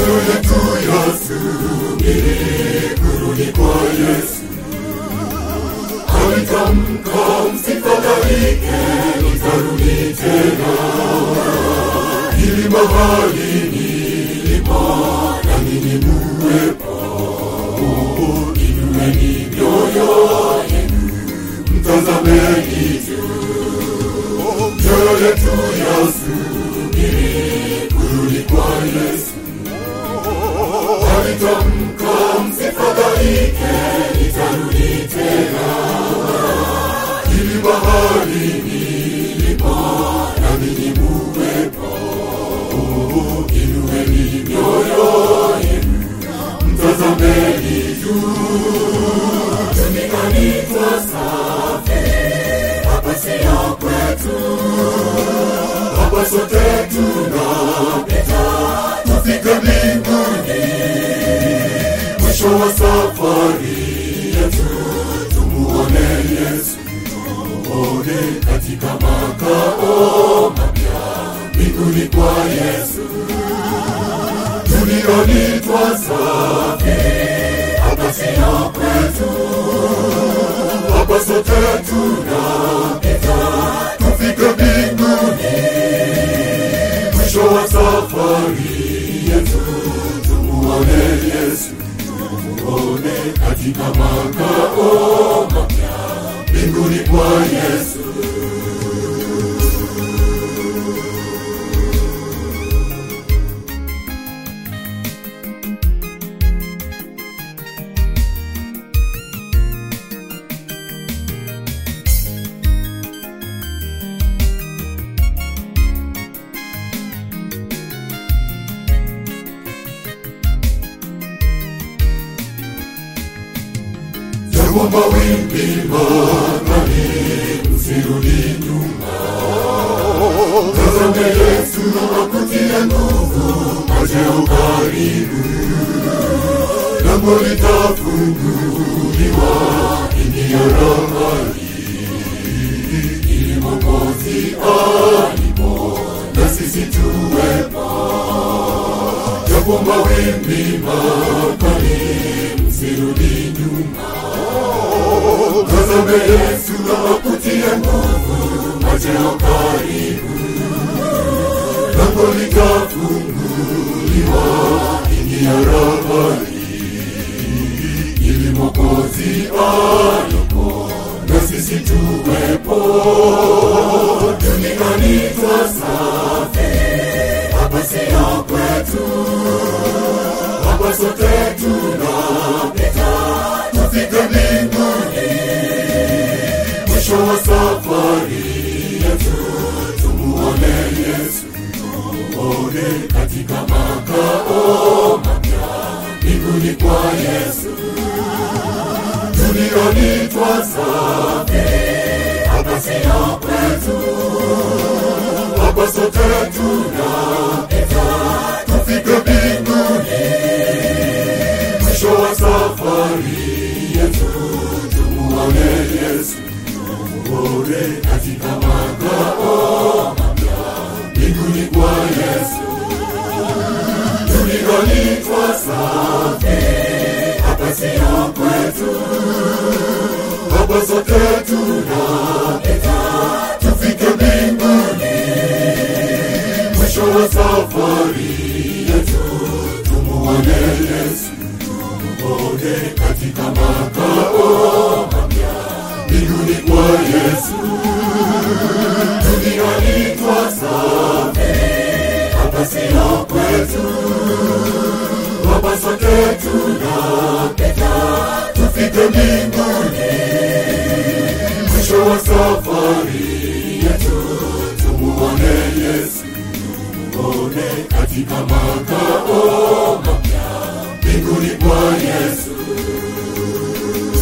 mioyo yetu yasubiri kurudi kwa Yesu. Alitamka, msifadhaike, nitarudi tena, ili mahali nilipo na ninyi muwepo. Inueni mioyo yenu, mtazameni juu, mioyo yetu yasubiri kurudi kwa Yesu. Alitamka, msifadhaike, nitarudi tena, ili mahali nilipo na ninyi muwepo. Inueni mioyo yenu, mtazameni juu, duniani twasafiri, hapa siyo kwetu, hapa sote tunapita, tufike mbinguni. Mwisho wa safari yetu, tumuone Yesu, tumuone katika makao mapya mbinguni kwa Yesu. Duniani twasafiri, hapa siyo kwetu, hapa sote tunapita, tufike mbinguni. Mwisho wa safari yetu, tumuone Yesu, tumuone katika makao mapya mbinguni kwa Yesu. Japo mawimbi makali, msirudi nyuma. Tazame Yesu akutie nguvu, majeo karibu. Lango litafunguliwa, ingia rahani. Ili Mwokozi alipo, na sisi tuwepo. Japo mawimbi makali, msirudi nyuma. Tazame Yesu akutie nguvu, majeo karibu. Lango litafunguliwa, ingia rahani. Ili Mwokozi alipo, na sisi tuwepo. Duniani twasafiri, hapa siyo kwetu, hapa sote tunapita, tufike mbinguni. Mwisho wa safari yetu, tumuone Yesu, tumuone katika makao mapya mbinguni kwa Yesu. Duniani twasafiri, hapa siyo kwetu, hapa sote tunapita, tufike mbinguni. Mwisho wa safari yetu, tumuone Yesu, tumuone katika makao mapya mbinguni kwa Yesu. Duniani twasafiri, hapa siyo kwetu, hapa sote tunapita, tufike mbinguni. Mwisho wa safari yetu, tumuone Yesu, tumuone katika makao mapya mbinguni kwa Yesu. Duniani twasafiri, hapa siyo kwetu, hapa sote tunapita, tufike mbinguni. Mwisho wa safari yetu, tumuone Yesu, tumuone katika makao mapya mbinguni kwa Yesu.